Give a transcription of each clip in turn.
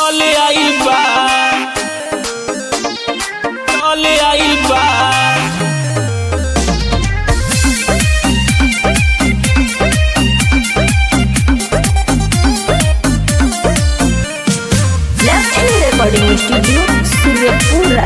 चले आइल बा चले आइल बा Left Recording Studio, Suryapura.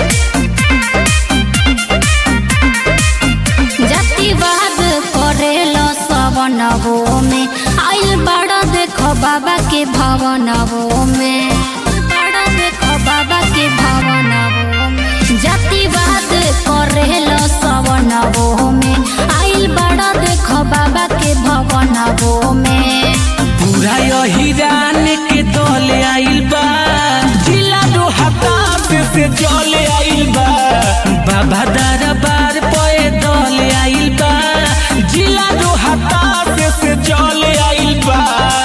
जातिवाद करेलो सवनवो में आइल बड़ा देखो बाबा के भवनवो में बड़ा देखो बाबा के भवनवो में जातिवाद करेलो सवनवो में आइल बड़ा देखो बाबा के भवनवो में पूरा यही रान के दले आइल बा जिला दो हताश से चले आइल बा बाबा दरबार पे दले आइल बा जिला दो हताश से चले आइल बा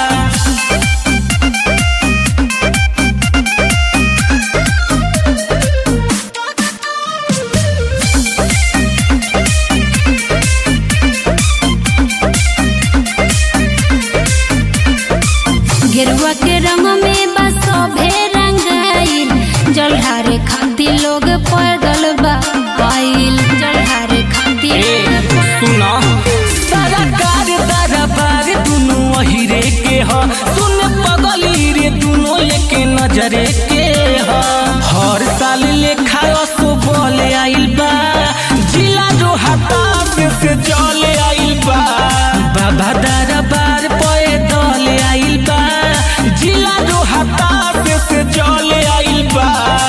गेरुआ के रंग में बस सभे रंगाइल जलधारे खातिर लोग पैदल बा आइल जलधारे खातिर सुना सारा कार दरबार दुनु अहिरे के ह सुन पगली रे दुनु एके नजरे के ह हर साल लेखा असो बोले आइल बा जिला जो हताश से चले आइल बा बाबा दरबार पे दले आइल बा जिला जो हताश से चले आइल बा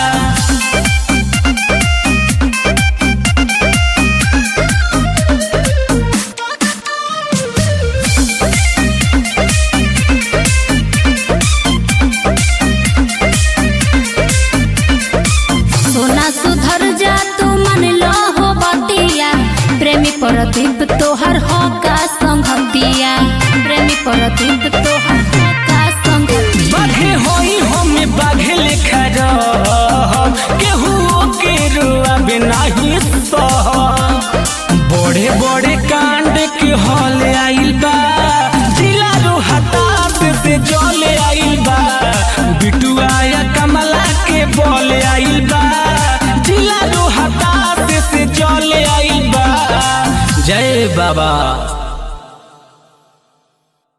सोना सुधर जा तू मन लो हो बतिया प्रेमी प्रदीप तोहर हो का संगतिया प्रेमी प्रदीप तोहर हो का संगतिया बाघे होई हमें बाघे लेखा रह केहू के रुआबे नाही सह बड़े बड़े कांड के हल आइल बा जिला रो हताश से जले आइल बा बिटुआ या कमला के बोल आइल बा जिला रो हताश से जले आइल बा जय बाबा